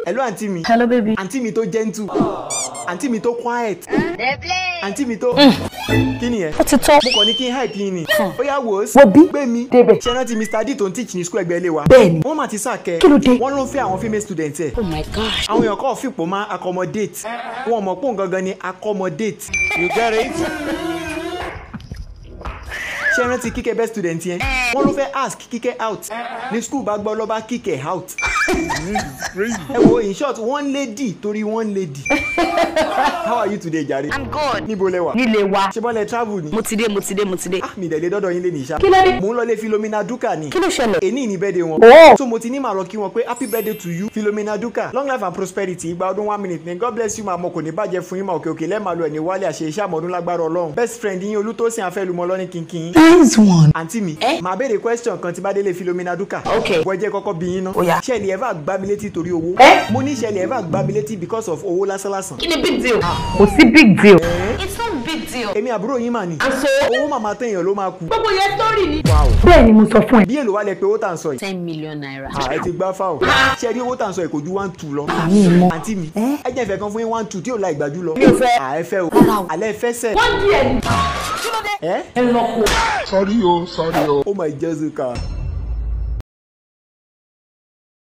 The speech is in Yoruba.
hello àǹtí mi hello baby. àǹtí mi tó gentle àǹtí mi tó quiet àǹtí mi tó kí ni ẹ ó ti tó. mo kàn ní kí n hype yín ni ó yá wò ó Wo bí? gbé mi Débẹ̀. ṣe rántí mr d tó ń teach ní school ẹgbẹ́ ilé wa Bẹ́ẹ̀ni. wọ́n mà ti sàkẹ́ Kí ló dé? wọ́n ló ń fẹ́ àwọn female student ẹ̀ oh my gosh. àwọn èèyàn kọ́ fìpò máa accommodate wọn mọ̀ pé òun gangan ni accommodate you get it. ṣé rántí kíkẹ́ best student yẹn wọ́n ló fẹ́ ask kíkẹ́ out ní school bá gbọ́ ló bá kíkẹ́ out. ẹ wo in short one lady torí one lady. how are you today jare. i'm good. níbo lẹ wà. nílé wa. ṣé bọ́lẹ̀ travel ni. mo ti dé mo ti dé mo ti dé. ah mi ìdẹ̀lẹ̀ dọ́dọ̀ yín lé ní ìṣá. Kí ló dé? mò ń lọ lé Philomena Duka ni. kí ló ṣẹlẹ̀. èní ní birthday wọn. Oh. so mo ti ní màá lọ kí wọn pé happy birthday to you Philomena Duka long life and prosperity ìgbà ọdún one minute ni god bless you máa mọ kò ní bàjẹ́ fún yín máa òkè òkè lẹ́ẹ̀ma lu ẹ̀ ní wálé àṣẹ iṣẹ́ àmọ́dún lágbára ọlọ́run best friend yín olútósìn afẹ́lumọ lọ́ní kínkín. nice one. àǹtí mi màá béèrè question kan tí bá délé Philomena Duka. Okay. bọ́ jẹ́ kọ́kọ́ bí yín ná. Ó yá. ṣẹ́ẹ̀lì ẹ̀ bá gbá mi létí torí owó. Eh? mo ní ṣẹ́ẹ̀lì ẹ̀ bá gbá mi létí because of owó lásánlásán. kí ni big deal. kò sí big deal. it's not big deal. èmi àbúrò yín mà ní. àṣọ. owó màmá téèyàn ló máa kú. gbogbo yẹn sọ́ọ̀rì ni. wow bẹ́ẹ̀ ni mo sọ fún ẹ. bí èlò wà lẹ pé owó tà ń sọ yìí. ten million naira. Ah, ẹ ti gbá fáwọn. ṣé ẹ rí owó tà ń sọ yìí kò ju one two lọ. àmì ìmọ̀. àǹtí mi ẹ jẹ́ ìfẹ́ kan fún yín one two tí ò la ìgbàjú lọ. Mi ò fẹ́. à ẹ fẹ́ o Rárá o. alẹ́ fẹ́ sẹ̀. wọ́n di ẹ̀ ní. ẹ ẹ lọ kó. Sorry o, sorry o. oh my Jessica